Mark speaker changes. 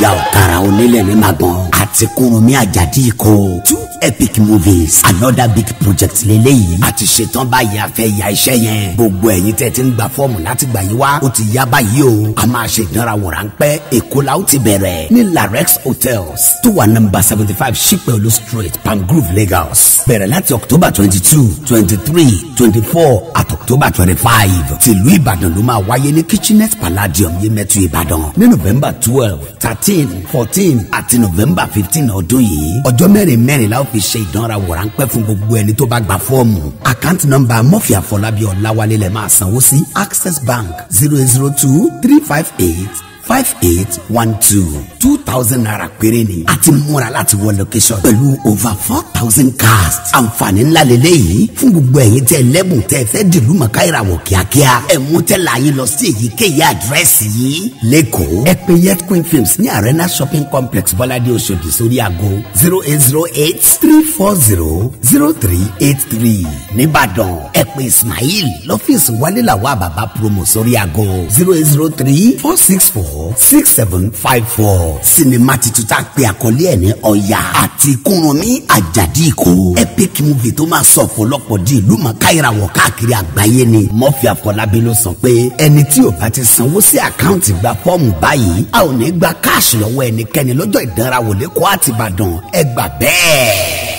Speaker 1: ìyá ọ̀kàrà onílẹ̀ ní magbọ́n àti kúrúnmí àjàdí ikọ̀ two epic movies another big project lélẹ́yìí àti ṣetán báyìí a fẹ́ ya iṣẹ́ yẹn gbogbo ẹ̀yin tẹ́ ti ń gba fọ́ọ̀mù láti gbà yín wá ó ti yá báyìí o a máa ṣe ìdánrawò ráńpẹ́ èkó la ó ti bẹ̀rẹ̀ ní larex hotels tó wà nọ́mbà seventy five ṣípẹ́olú street pangrove lagos bẹ̀rẹ̀ láti october twenty two twenty three twenty four àti october twenty five tìlú ìbàdàn ló máa wáyé ní kitchenet palladium yemẹtu ìbàdàn ní november twelve thirteen fourteen àti november fifteen ọdún yìí ọjọ́ mẹ́rin mẹ́rin la ó fi ṣe ìdánrawò ráńpẹ́ fún gbogbo ẹni tó bá gba fọ́ọ̀mù àkáǹtì nọ́mbà mọ́fì àfọlábí ọ̀làwálé lẹ̀ máa sanwó sí access bank zero zero two three five eight five eight one two two thousand naira péré ni àti múra láti wọ location pẹ̀lú over four thousand cars àǹfààní ńlá lélẹ́yìí fún gbogbo ẹ̀yin tẹ́ lẹ́bùn tẹ́ fẹ́ dìlú mọ̀ká ìràwọ̀ kíákíá ẹ̀ mú tẹ́lẹ̀ ayé lọ sí èyíkéyìí àdírẹ́sì yìí lẹ́kọ̀ọ́ ẹ pè yet queen films ní arena shopping complex bọ́ládé oṣòdì sórí aago zero eight zero eight three four zero zero three eight three nìbàdàn ẹ pè ismail lọ́fíìsì wálé làwọn àbàbà promo sórí aago zero eight zero three four six four six seven five four sinimá titun tá a pè àkọlé ẹ̀ ní ọ̀yà àti kúrúnmí àjàdí ìkó epic movie tó máa sọ ọ̀pọ̀lọpọ̀ di ìlú mọ̀ká ìràwọ̀ káàkiri àgbáyé ni mọ́fì àfọlábí ló sọ pé ẹni tí ò bá ti sanwó sí àkáǹtì gba fọ́ọ̀mù báyìí a ò ní gba káàṣì lọ́wọ́ ẹnikẹ́ni lọ́jọ́ ìdánrawò lẹ́kọ̀ọ́ àtìbàdàn ẹ gbà bẹ́ẹ̀.